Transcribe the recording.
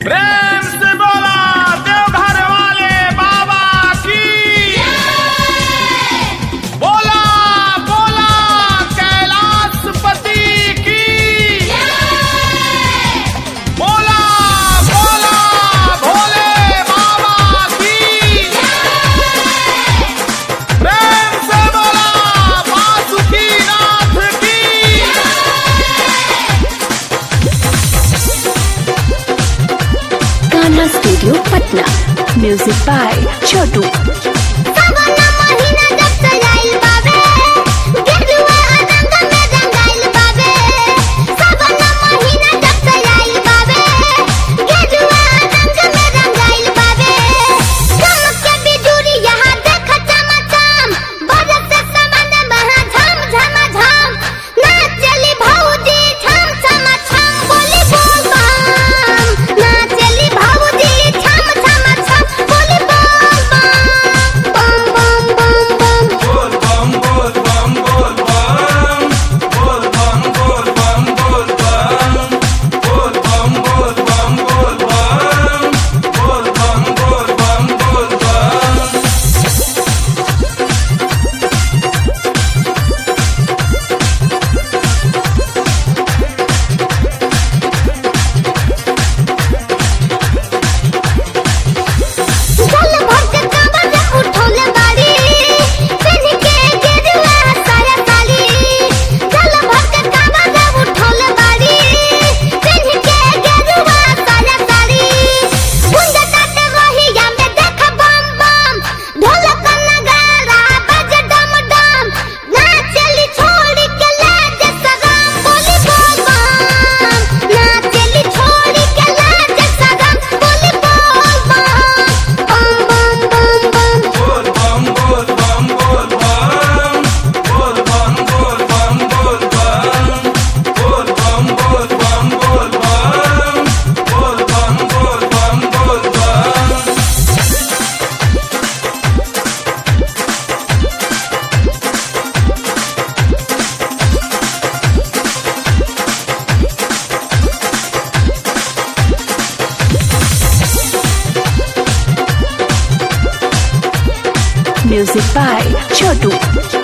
प्रेम से बोला देवघर वाले बाबा की बोला बोला कैलाशपति की बोला बोला भोले बाबा की प्रेम से बोला वासुकी नाथ की गाना studio Patna music by Chhotu सावना महीना जब से आइल बाबे गेरुआ रंग में रंगाइल बाबे सावना महीना जब से आइल बाबे गेरुआ रंग में रंगाइल बाबे चमक के बिजुरी यहाँ देख चमचम बरस से समान महा झम झम झम नाच चली भौजी छम छम छम बोली बोल बम नाच चली भौजी छम छम छम बोली बोल बम बम बम बम बम जल भर के कांवर उठौले बाड़ी पिन के गेरुआ साया साली जल भर के कांवर उठौले बाड़ी पिन के गेरुआ साया साली गुंज काटे वही में देख बम बम ढोलक नगारा बज डम डम नाचली छोड़ी के लाज सगम बोली बोल बम नाचली छोड़ी के लाज सगम बोली बोल बम बम बम बम बम म्यूजिक बाय छोटू